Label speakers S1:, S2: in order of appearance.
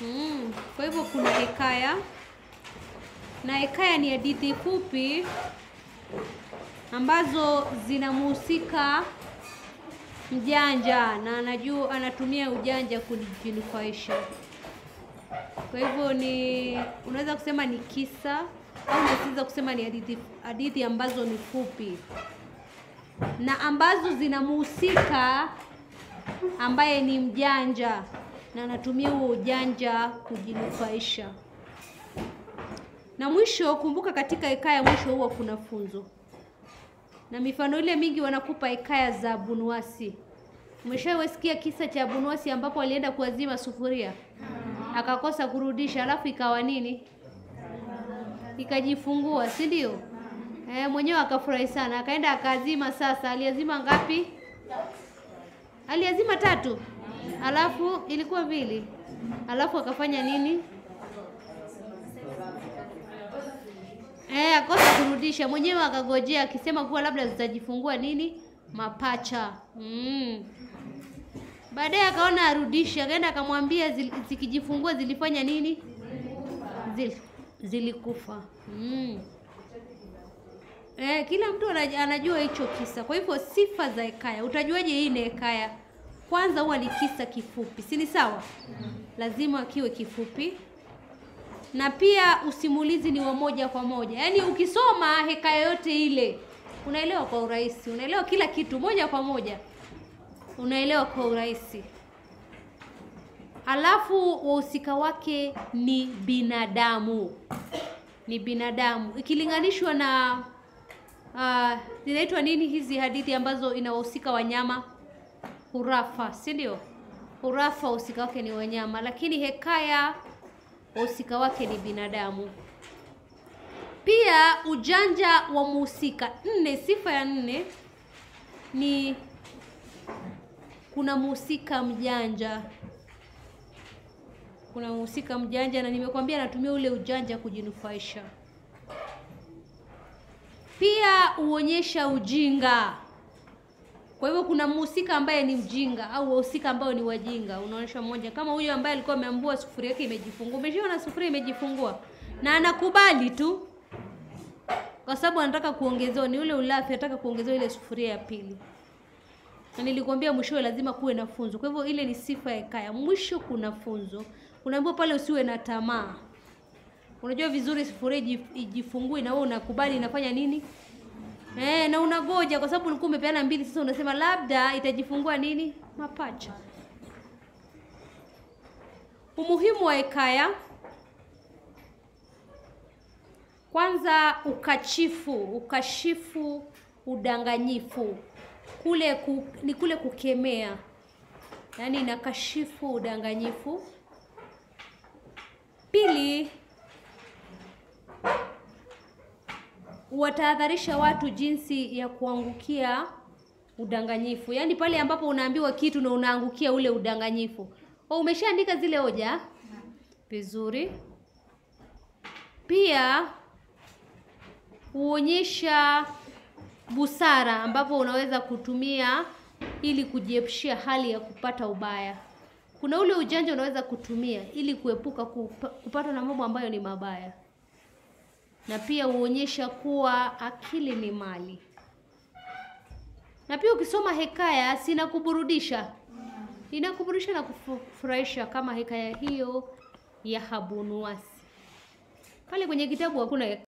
S1: Mm, kwa hivyo kuna hekaya na hekaya ni hadithi fupi ambazo zinamhusika mjanja na anajua anatumia ujanja kujinufaisha. Kwa hivyo ni unaweza kusema ni kisa au unaweza kusema ni hadithi hadithi ambazo ni fupi na ambazo zinamhusika ambaye ni mjanja na anatumia huo ujanja kujinufaisha. Na mwisho, kumbuka, katika hekaya mwisho huwa kuna funzo, na mifano ile mingi wanakupa hekaya za Abunuwasi. Umeshawasikia kisa cha Abunuwasi ambapo alienda kuazima sufuria akakosa kurudisha, alafu ikawa nini? Ikajifungua, si ndio? Eh, mwenyewe akafurahi sana, akaenda akaazima. Sasa aliazima ngapi? Aliazima tatu, alafu ilikuwa mbili, alafu akafanya nini? Eh, akosa kurudisha, mwenyewe akagojea akisema kuwa labda zitajifungua nini, mapacha. Mm. Baadaye akaona arudishe, akaenda akamwambia zil- zikijifungua zilifanya nini? Zil, zilikufa. Mm. Eh, kila mtu anaj- anajua hicho kisa. Kwa hivyo sifa za hekaya, utajuaje hii ni hekaya? Kwanza huwa ni kisa kifupi, si ni sawa? Lazima kiwe kifupi, na pia usimulizi ni wa moja kwa moja. Yaani ukisoma hekaya yote ile unaelewa kwa urahisi, unaelewa kila kitu moja kwa moja, unaelewa kwa urahisi. Alafu wahusika wake ni binadamu, ni binadamu ikilinganishwa na uh, zinaitwa nini hizi hadithi ambazo inawahusika wanyama? Hurafa, si ndio? Hurafa wahusika wake ni wanyama, lakini hekaya wahusika wake ni binadamu. Pia ujanja wa muhusika. Nne, sifa ya nne ni kuna muhusika mjanja. Kuna muhusika mjanja, na nimekwambia anatumia ule ujanja kujinufaisha. Pia huonyesha ujinga. Kwa hivyo kuna mhusika ambaye ni mjinga au wahusika ambao ni wajinga, unaonyesha mmoja kama huyo ambaye alikuwa ameambua sufuria yake imejifungua. Umeshaona sufuria imejifungua na anakubali tu, kwa sababu anataka kuongezewa, ni ule ulafi, anataka kuongezewa ile sufuria ya pili. Na nilikwambia mwishowe lazima kuwe na funzo. Kwa hivyo ile ni sifa ya hekaya, mwisho kuna funzo. Unaambiwa pale usiwe na tamaa. Unajua vizuri sufuria ijif- ijifungue na wewe unakubali inafanya nini? Eh, na unagoja kwa sababu ulikuwa umepeana mbili, sasa unasema labda itajifungua nini? Mapacha. Umuhimu wa hekaya, kwanza ukachifu, ukashifu udanganyifu. Kule ku, ni kule kukemea, yaani inakashifu udanganyifu. Pili, watahadharisha watu jinsi ya kuangukia udanganyifu, yaani pale ambapo unaambiwa kitu na unaangukia ule udanganyifu. Oh, umeshaandika zile hoja vizuri. Pia huonyesha busara ambapo unaweza kutumia ili kujiepushia hali ya kupata ubaya. Kuna ule ujanja unaweza kutumia ili kuepuka kupa, kupatwa na mambo ambayo ni mabaya na pia huonyesha kuwa akili ni mali. Na pia ukisoma hekaya si inakuburudisha, inakuburudisha na kufurahisha, kama hekaya hiyo ya Habunuwasi. Pale kwenye kitabu hakuna